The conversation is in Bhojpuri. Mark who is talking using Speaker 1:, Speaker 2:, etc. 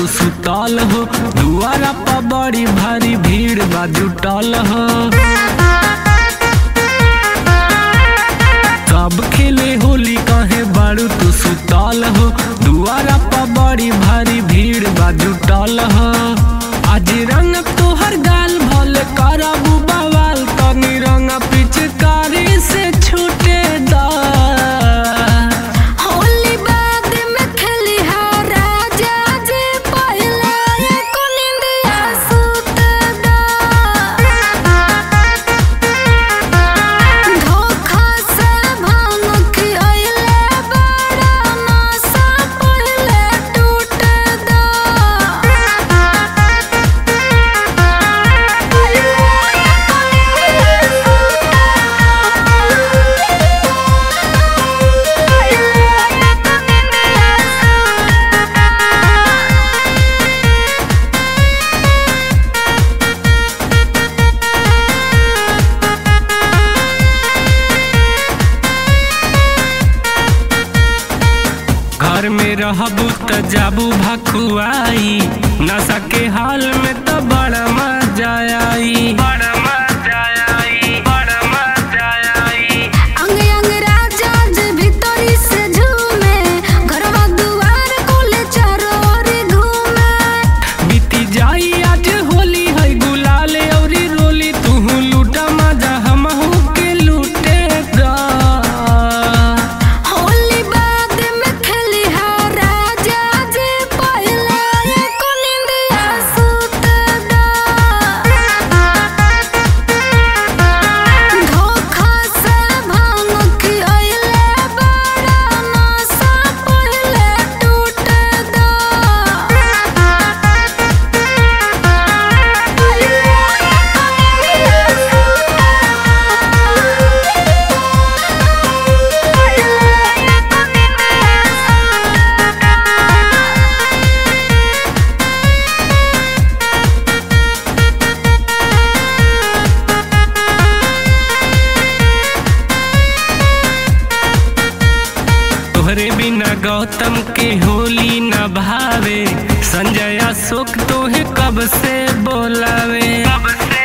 Speaker 1: तू सुतल हो दुआरा पर बड़ी भारी भीड़ बा जुटल हो सब खेले होली कहे बारू तू सुतल हो दुआरा पर बड़ी भारी भीड़ बा जुटल हो आज रंग तोहर गाल भल करबू बवाल तनी रंग पिचकारी से छूटे दा
Speaker 2: होली बाद में खेली हा राजा जी पहिला एको निंदिया सुत दा धोखा से भांग खियले बड़ा नशा पहिले टूट दा
Speaker 1: घर में रहबू त जाबू भकुआई नशा के हाल में त बड़ा मजा आई बड़ा मजा आई बड़ा मजा आई
Speaker 2: अंग अंग राजा जे भीतरी से झूमे घरवा दुआर कोले चारों ओर घूमे
Speaker 1: बीती जाई आज होली है गुलाल औरी रोली तू लूटा मजा हमहू के लूटे दा
Speaker 2: होली बाद में खेली हा राजा जे पहिला एको निंदिया सुत दा धोखा से भांग खियले बड़ा नशा पहिले टूट दा
Speaker 1: तोहरे बिना गौतम के होली न भावे संजय अशोक तोहे कब से बोलावे कब से